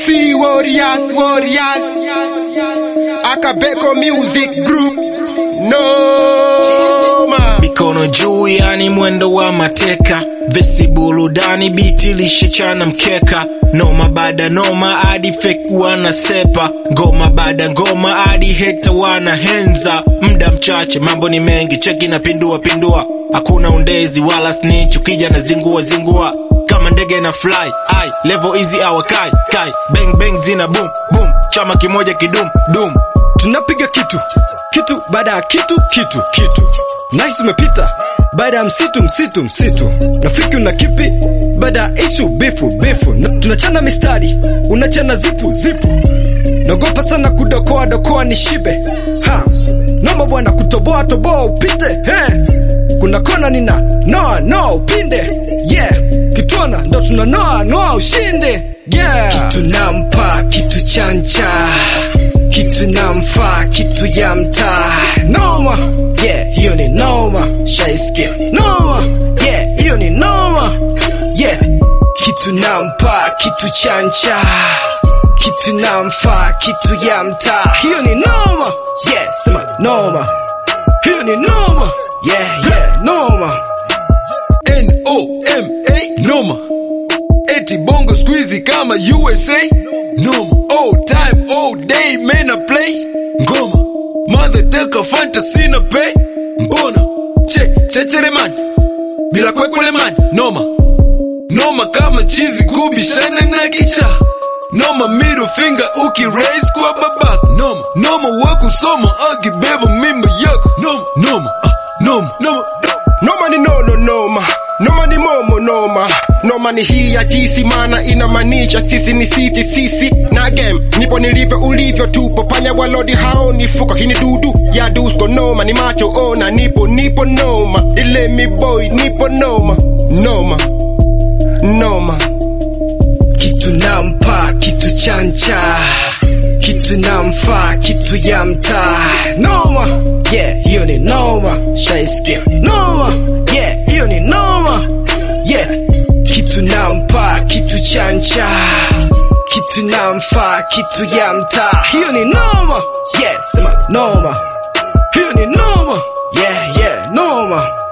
MC Warriors, Warriors. Akabeko Music Group. No man. mikono juu, yani mwendo wa mateka, vesi burudani, biti lishechana mkeka, noma baada noma, hadi fake wanasepa, ngoma baada ngoma, hadi hekta wana henza, muda mchache, mambo ni mengi, cheki na pindua pindua, hakuna undezi wala snitch, ukija na zingua zingua kama ndege na fly ai level easy awakai kai bang bang zina boom boom chama kimoja kidum dum tunapiga kitu kitu baada ya kitu kitu kitu nice umepita baada ya msitu msitu msitu rafiki una kipi baada ya ishu bifu bifu Na- tunachana mistari unachana zipu zipu naogopa sana kudokoa dokoa ni shibe ha noma bwana kutoboa toboa upite he kuna kona nina noa noa upinde yeah kitona ndo tuna noa noa ushinde yeah kitu nampa kitu chancha kitu namfaa kitu ya mtaa noma yeah hiyo ni noma shaiskia noma yeah hiyo ni noma yeah kitu nampa kitu chancha kitu namfaa kitu ya mtaa hiyo ni noma yeah sema noma hiyo ni noma yeah yeah noma N-O-M-A noma eti bongo squeezy kama USA noma all time all day man I play ngoma mother teka fantasy na pay mbona che chechere man bila kwekwele man noma noma kama chizi kubishana na gicha noma middle finger uki raise kwa babak noma noma wakusoma akibeba mimba yako noma noma ah, noma noma Noma ni nono noma. Noma ni momo noma. Noma ni hii ya jisi maana inamaanisha sisi ni sisi sisi na game. Nipo nilivyo ulivyo tupo panya walodi haoni fuka hii ni dudu ya dusko noma ni macho ona nipo nipo noma. Ile mi boy nipo noma. Noma. Noma. kitu nampa kitu chancha kitu namfaa kitu ya mtaa noma yeah hiyo ni noma shaiskia noma yeah hiyo ni noma yeah kitu nampa kitu chancha kitu namfaa kitu ya mtaa hiyo ni noma yeah sema noma hiyo ni noma yeah yeah noma